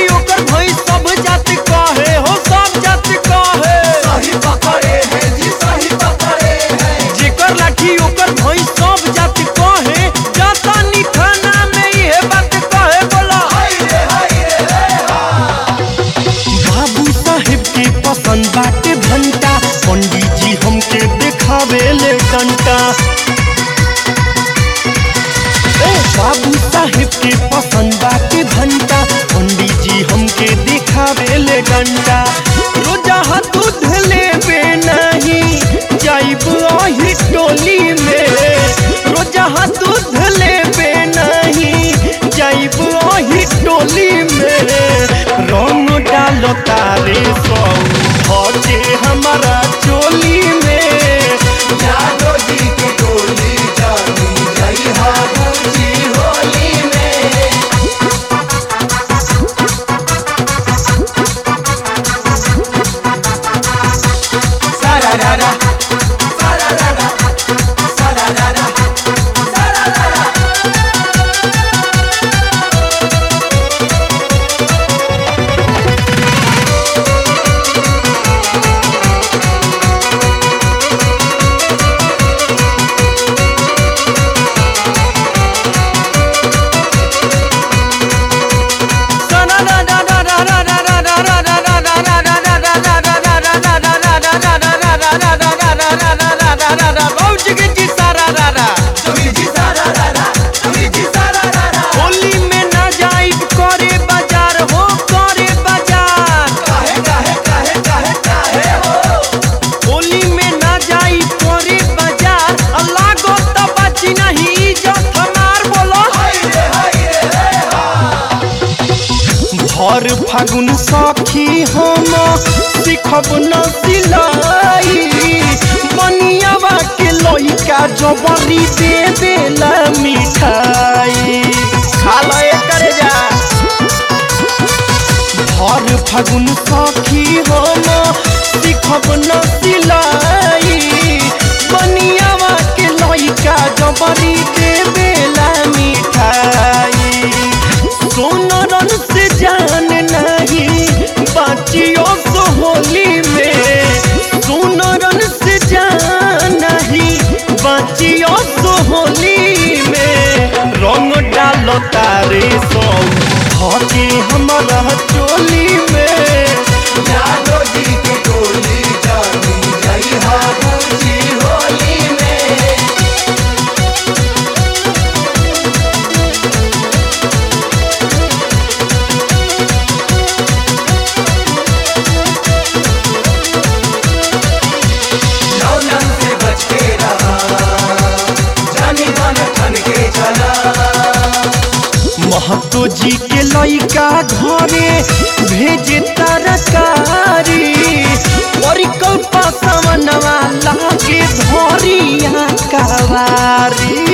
ओकर भई सब जात कहे हो सब जात कहे सही पकड़े हैं जी सही पकड़े हैं जेकर लाठी ओकर भई सब जात कहे जाता नी थाना में इहे बात कहे बोला हाय रे हाय रे रे बाबू साहेब के पसंद बाटे भंटा पंडित जी हमके देखावे ले डंटा ए बाबू साहेब के पसंद बाटे भंटा पंडित जी हमके देखावे ले डंटा रोजा हाथ दूध लेबे नहीं जाइब आही टोली में रोजा हाथ दूध लेबे नहीं जाइब आही टोली में रंग डालो तारे सौ भजे हमारा चोली में जादो जी की टोली जानी जई हाबूजी होली में सारा रारा सारा रारा सारा रारा सारा रारा तुमी जी सारा रारा तुमी जी सारा रारा होली में ना जाइब करे बाजार हो करे बाजार काहे काहे काहे काहे काहे हो होली में ना जाइब करे बाजार अल्लाह गो तबाची नहीं इज्जत हमार बोलो हाय रे हाय रे रे भर फागुन सखी हम सिखब न सिलाई बनियावा के लइका जबरी दे देला मिठाई खा लो एकर जा भर फागुन सखी हम सिखब न सिलाई बनियावा के लइका जबरी दे देला मिठाई सोनरन से जान नहीं बाचियो सो होली में सोनरन से जान नहीं बाचियो सो होली में रंग डालो तारे सो हके हमारा चोली में जादो जी की टोली जानी जई हाबूजी होली में लौलन से बच के रहा जानी मन ठन के चला महतो जी के लइका घरे भेजे तरकारी परिकल्पा समनवा लागे धरिया कवारी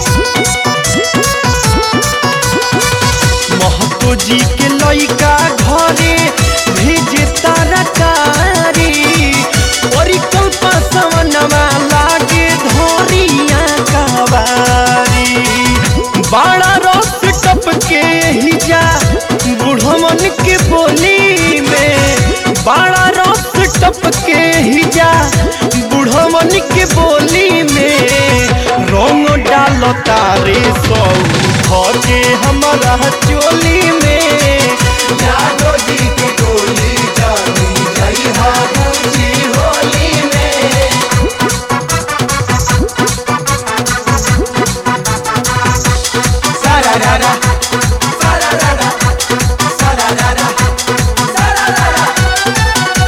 महतो जी के लइका घरे भेजे तरकारी परिकल्पा समनवा लागे धरिया कवारी बाड़ा रस टपके ही जा बुढ़मन के बोली में बाड़ा रस टपके ही जा बुढ़मन के बोली में रंग डालो तारे सौ भजे हमारा चोली में जादो जी की टोली जानी जई हाबूजी होली में सारा रारा सारा रारा सारा रारा सारा रारा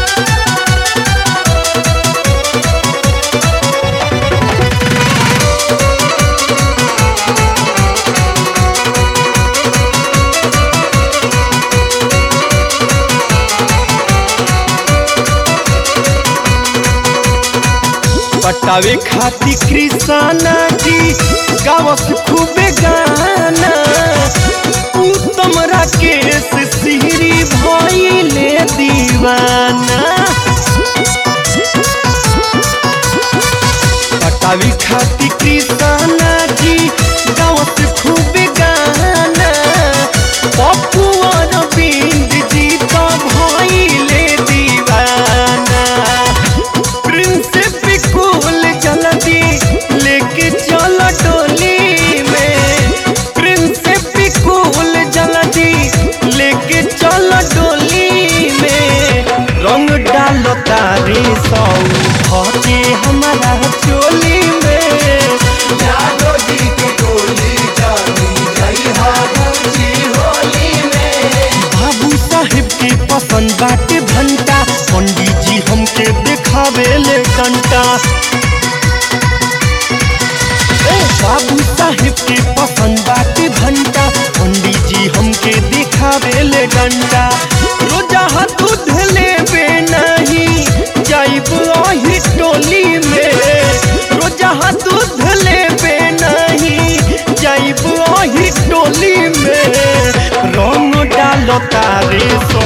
पटावे खाती कृष्णा जी गावस खूबे गाना उत्तम राकेश सिहरी भइले दीवाना पटावे खाती कृष्णा जी गावस खूबे गाना पप्पू और बिंद पसंद बाटे भंटा पंडित जी हमके देखावे ले डंटा ए बाबू साहेब के पसंद बाटे भंटा पंडित जी हमके देखावे ले डंटा रोजा हाथ दूध लेबे नहीं जाइब अही टोली में रोजा हाथ दूध लेबे नहीं जाइब अही टोली में रंग डालो तारे सो